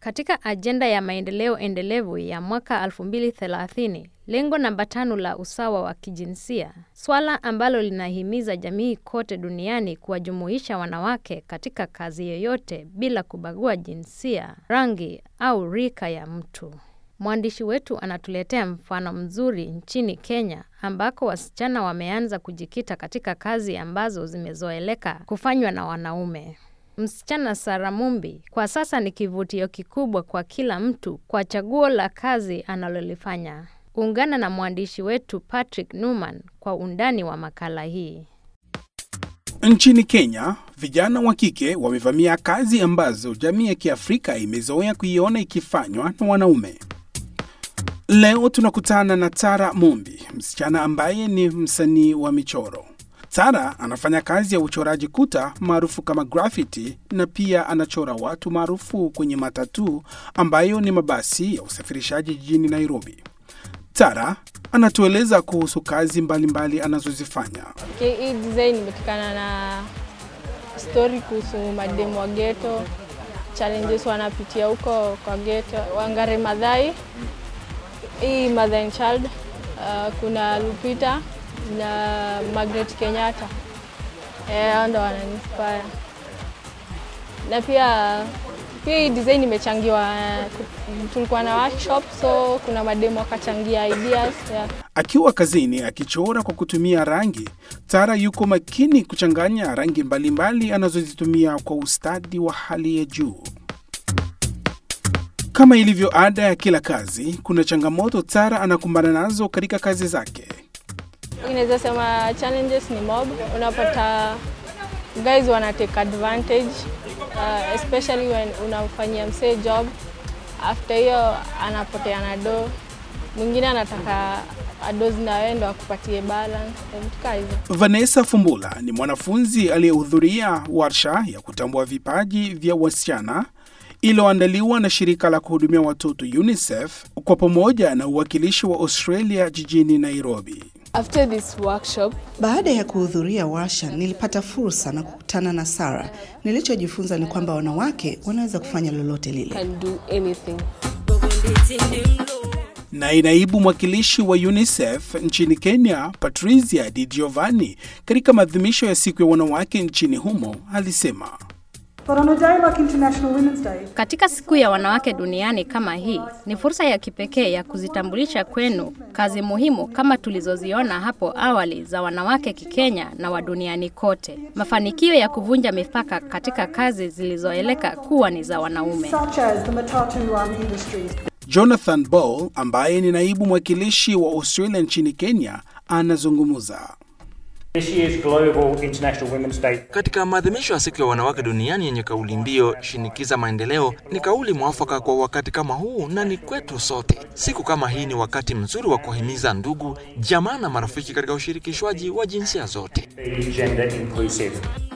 Katika ajenda ya maendeleo endelevu ya mwaka 2030, lengo namba tano la usawa wa kijinsia, swala ambalo linahimiza jamii kote duniani kuwajumuisha wanawake katika kazi yoyote bila kubagua jinsia, rangi au rika ya mtu. Mwandishi wetu anatuletea mfano mzuri nchini Kenya ambako wasichana wameanza kujikita katika kazi ambazo zimezoeleka kufanywa na wanaume. Msichana Sara Mumbi kwa sasa ni kivutio kikubwa kwa kila mtu kwa chaguo la kazi analolifanya. Ungana na mwandishi wetu Patrick Numan kwa undani wa makala hii. Nchini Kenya, vijana wa kike wamevamia kazi ambazo jamii ya Kiafrika imezoea kuiona ikifanywa na wanaume. Leo tunakutana na Tara Mumbi, msichana ambaye ni msanii wa michoro. Tara anafanya kazi ya uchoraji kuta maarufu kama graffiti na pia anachora watu maarufu kwenye matatu ambayo ni mabasi ya usafirishaji jijini Nairobi. Tara anatueleza kuhusu kazi mbalimbali mbali anazozifanya. Okay, hii design imetokana na story kuhusu mademu wa ghetto, challenges wanapitia huko kwa ghetto. Wangare Madhai, hii Mother and Child, uh, kuna Lupita na Margaret Kenyatta. Eh, hao ndo wananiinspire. Na pia pia hii design imechangiwa, tulikuwa na workshop, so kuna mademo wakachangia ideas yeah. Akiwa kazini akichora kwa kutumia rangi, Tara yuko makini kuchanganya rangi mbalimbali anazozitumia kwa ustadi wa hali ya juu. Kama ilivyo ada ya kila kazi, kuna changamoto Tara anakumbana nazo katika kazi zake. Inaweza sema challenges ni mob, unapata guys wana take advantage uh, especially when unamfanyia msee job, after hiyo anapotea na do, mwingine anataka ado zinawe ndo akupatie balance vitu kaa hivyo. Vanessa Fumbula ni mwanafunzi aliyehudhuria warsha ya kutambua vipaji vya wasichana iliyoandaliwa na shirika la kuhudumia watoto UNICEF kwa pamoja na uwakilishi wa Australia jijini Nairobi. After this workshop, Baada ya kuhudhuria warsha, nilipata fursa na kukutana na Sara. Nilichojifunza ni kwamba wanawake wanaweza kufanya lolote lile. can do anything. Naye naibu mwakilishi wa UNICEF nchini Kenya, Patricia Di Giovanni, katika maadhimisho ya siku ya wanawake nchini humo alisema But on a day like International Women's Day, Katika siku ya wanawake duniani kama hii, ni fursa ya kipekee ya kuzitambulisha kwenu kazi muhimu kama tulizoziona hapo awali za wanawake Kikenya na wa duniani kote. Mafanikio ya kuvunja mipaka katika kazi zilizoeleka kuwa ni za wanaume. such as the matatu um, industries. Jonathan Ball ambaye ni naibu mwakilishi wa Australia nchini Kenya anazungumza. This year's Global International Women's Day Katika maadhimisho ya siku ya wanawake duniani yenye kauli mbiu shinikiza maendeleo, ni kauli mwafaka kwa wakati kama huu na ni kwetu sote. Siku kama hii ni wakati mzuri wa kuhimiza ndugu, jamaa na marafiki katika ushirikishwaji wa jinsia zote. be gender inclusive.